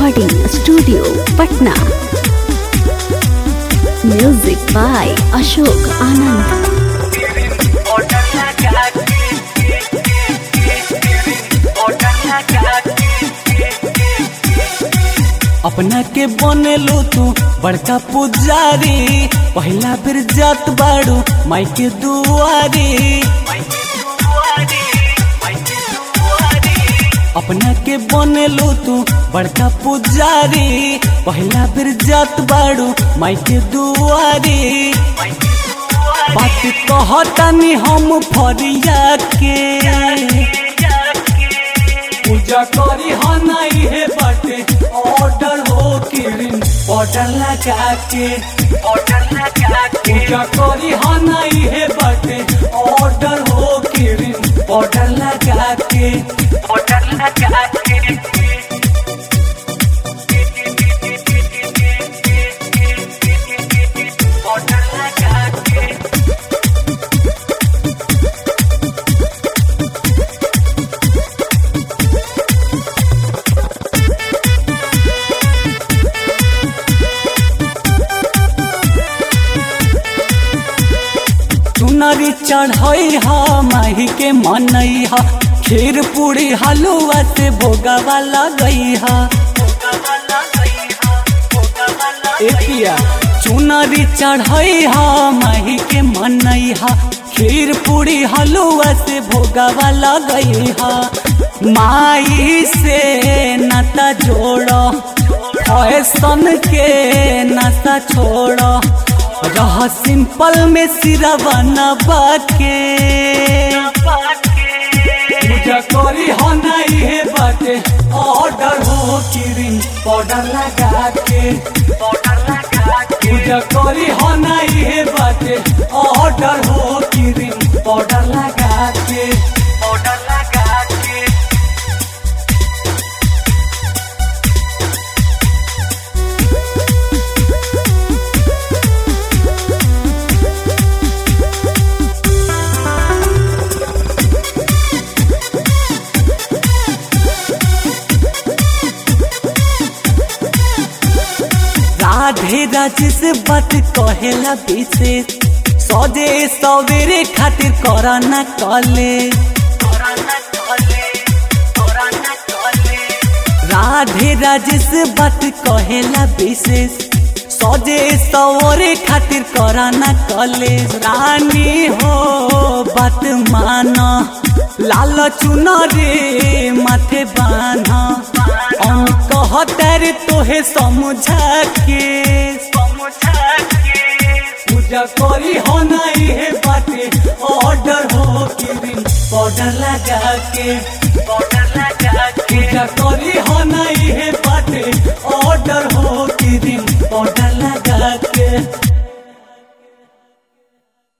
recording studio Patna music by Ashok Anand अपना के बनेलू तू बड़का पुजारी पहला फिर जात बाड़ू माई के दुआरी अपना के बनेलू तू बड़का पुजारी पहला फिर जात बाड़ू माई के दुआरी बात कहतानी हम फरिया के पूजा करी हो नहीं है बाटे ऑर्डर हो किरिन ऑर्डर लगा के पूजा करी हो नहीं है बाटे ऑर्डर हो किरिन ऑर्डर लगा के चुनरी चढ़ई हा माही के मनई हा खीर पूरी हलुआ से भोगावा लगई हा एकिया चुनरी चढ़ई हा माही के मनई हा खीर पूरी हलुआ से भोगावा लगई हा माई से नाता जोड़ो फैशन के नाता छोड़ो रह सिंपल में सिरवा नबा के पूजा करी हो नहीं है बाटे ऑर्डर हो किरिन पाउडर लगा के पूजा करी हो नहीं है बाटे ऑर्डर हो किरिन पाउडर लगा के राधे राज से बात कहेला विशेष सौदे सवेरे खातिर कराना कले राधे राज से बात कहेला विशेष सौदे सवरे खातिर कराना कले रानी हो बात माना लाल चुनरे माथे बाना हम कहतर तोहे समझा के पूजा करी हो नहीं है बाटे ऑर्डर हो किरिन पाउडर लगा के पूजा करी हो नहीं